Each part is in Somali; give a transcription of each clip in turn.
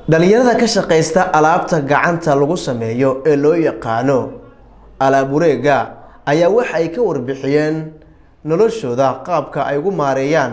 dhalinyarada ka shaqaysta alaabta gacanta lagu sameeyo ee loo yaqaano alaab wareega ayaa waxa ay ka warbixiyeen noloshooda qaabka ay ugu maareeyaan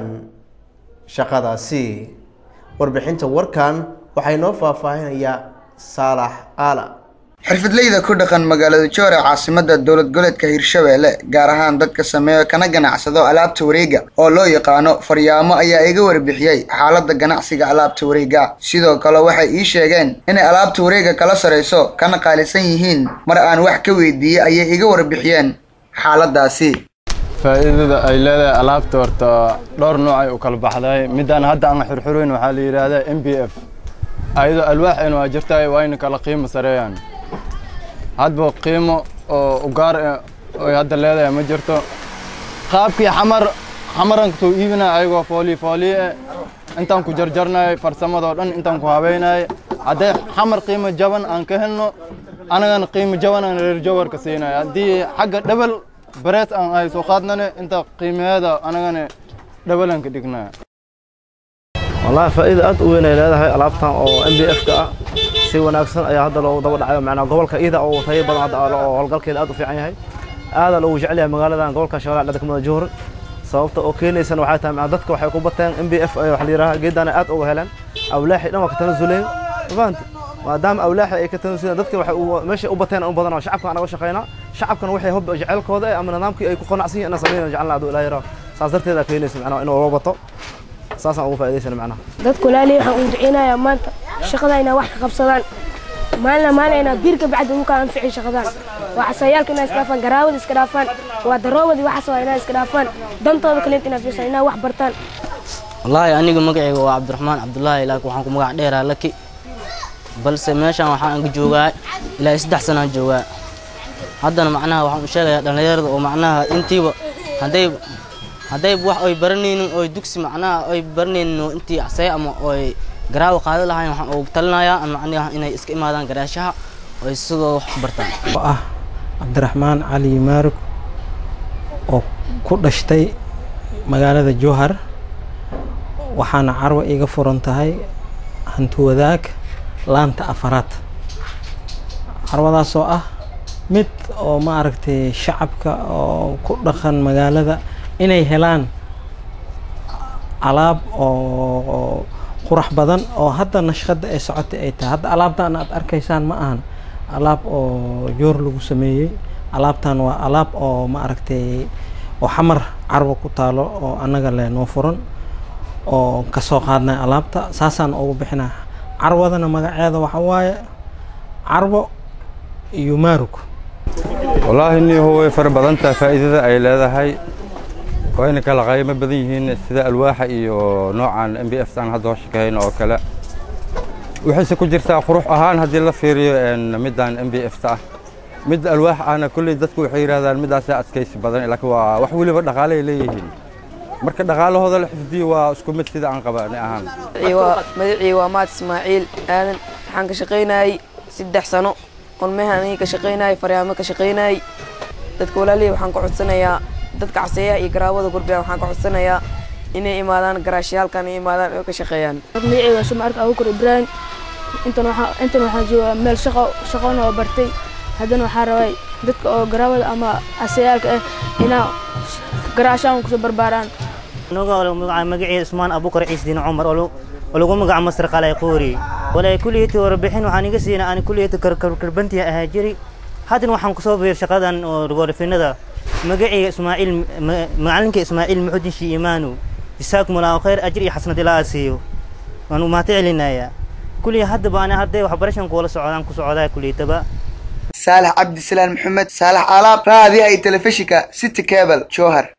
shaqadaasi warbixinta warkan waxay noo faahfaahinayaa saalax aala xirfadleyda ku dhaqan magaalada joore caasimada dowlad goleedka hirshabeelle gaar ahaan dadka sameeyo kana ganacsado alaabta wareega oo loo yaqaano faryaamo ayaa iga warbixiyey xaalada ganacsiga alaabta wareega sidoo kale waxay ii sheegeen inay alaabta wareega kala sarayso kana qaalisan yihiin mar aan wax ka weydiiyey ayay iga warbixiyeen xaaladaasi faa'iidada ay leedahay alaabta horta dhowr nooc ay u kala baxday midaan hadda aan xurxurayn waxaa la yidhaahdaa m b f ayadoo alwaaxeena waa jirtaay waa ina kala qiimo sareeyaan hadba qiimo oo ugaar ay hadda leedahay ma jirto qaabkii xamar xamaran kusoo iibinaya ayagoo foolii fooliye intaan ku jarjarnay farsamadoo dhan intaan ku habeynay hadday xamar qiimo jaban aan ka helno anagana qiimo jaban aan reer jawarka siinay haddii xagga dhebel barees aan ay soo qaadnane inta qiimaheeda anagana dhabalan ka dhignaa wallahi faa'iida aad u weyn ay leedahay alaabtan oo m b f ka ah si wanaagsan ayaa hadda loogu daba dhacayo macnaa gobolka iida oo tayo badan hadda oo howlgalkeeda aad u fiican yahay aadaa loogu jecel yahay magaaladan gobolka shabeellaha dhexda kamida juhur sababta oo keenaysana waxay tahay macnaa dadka waxay ku bateen m b f waxa la yidhaha geedana aad uga heleen awlaaxi dhan waa ka tanasuleen mafahanti maadaama awlaaxi ay ka tanasuleen dadka waxay meeshay u bateen u badan oo shacabka anaga shaqaynaa shacabkana waxay hob jecelkooda ama nidaamkii ay ku qanacsan yihiin inaan sameynaa jecelna aduu ilaahay raa saas darteeda keenaysa macnaa inuu loo bato saasaan ugu faa'iidaysana macnaha dadku laali waxaan u duceynayaa maanta shaqada inay wax ka qabsadaan maalina maalin inaa biirka bacdi ugu kala anficin shaqadaan waa casayaalka inay iska dhaafaan garaawada iska dhaafaan waa daroobadii waxaas waa inay iska dhaafaan dantooda kaleenta inay fiirsan inay wax bartaan wallaahi aniga magacayga waa cabdiraxmaan cabdullaahi laakiin waxaan ku magac dheeraa laki balse meeshaan waxaan ka joogaa ilaa saddex sanaan joogaa haddana macnaha waxaan u sheegayaa dhallinyarada oo macnaha intiiba hadday hadday wax ay baranaynin oo dugsi macnaha ay baranaynin oo intii casaya ama oy garaawa qaada lahayn waxaan ugu talinayaa macnaha inay iska imaadaan garaashaha oo ay sidoo wax bartaan oo ah cabdiraxmaan cali maarug oo ku dhashtay magaalada jowhar waxaana carwa iga furan tahay hanti wadaag laanta afaraad carwadaasoo ah mid oo ma aragtay shacabka oo ku dhaqan magaalada inay helaan alaab oo qurax badan oo hadda nashqada ay socotay ay tahay hadda alaabtan aad arkaysaan ma ahan alaab oo joor lagu sameeyey alaabtan waa alaab oo ma aragtay oo xamar carwo ku taalo oo annaga le noo furan oo kasoo qaadnay alaabta saasaan ugu bixinaa carwadana magaceeda waxa waaye carwo iyo maarug wallaahi niyahu way fara badan tahay faa'iidada ay leedahay wayna kala qaymo badan yihiin sida alwaaxa iyo noocan m b f aan hadda hoshakahayno oo kale waxayse ku jirtaa qurux ahaan haddii la fiiriyo middan m b f ta ah mid alwaax ahna kulley dadku waxay yidhahdaan middaasaa adkaysi badan laakiin waa wax weliba dhaqaale ay leeyihiin marka dhaqaalahooda la xifdiyo waa isku mid sida aan qabaani ahaan magacii waa maad ismaaciil aadan waxaan ka shaqaynayay saddex sano olmehan aniga ka shaqaynayay faryaamo ka shaqaynayay dadka walaalihii waxaan ka codsanayaa dadka caseeyaha iyo garaawada gurbiya waxaan ka codsanayaa inay imaadaan garaashyaalkan ay imaadaan oo ka shaqeeyaan magacayga suma arka abuukar ibraahim intan waxaa intan waxaan joogaa meel shaqo shaqona oo bartay haddana waxaa rabay dadka oo garaawada ama caseyaalka ah inaa garaashaan kusoo barbaaraan magacii ismaan abuukar ciisdiin cumar oo lagu magaca masar qalay qoori walaa kulliyati warbixin waxaan iga siina aan kulliyati karbantiya ahaa jiri haddana waxaan kusoo biir shaqadan oo warafinada magacii ismaaciil macalinka ismaaciil muxudin shii imaanu jisaakum allahu khayr ajir iyo xasnad ilaa siiyo waan u mahad celinayaa kulliya hadda baan hadday waxbarashan kuwala socdaan ku socdaa kulliyataba saalax cabdisalaan maxamed saalax alaab raadiyaha iyo telefishinka city cable jowhar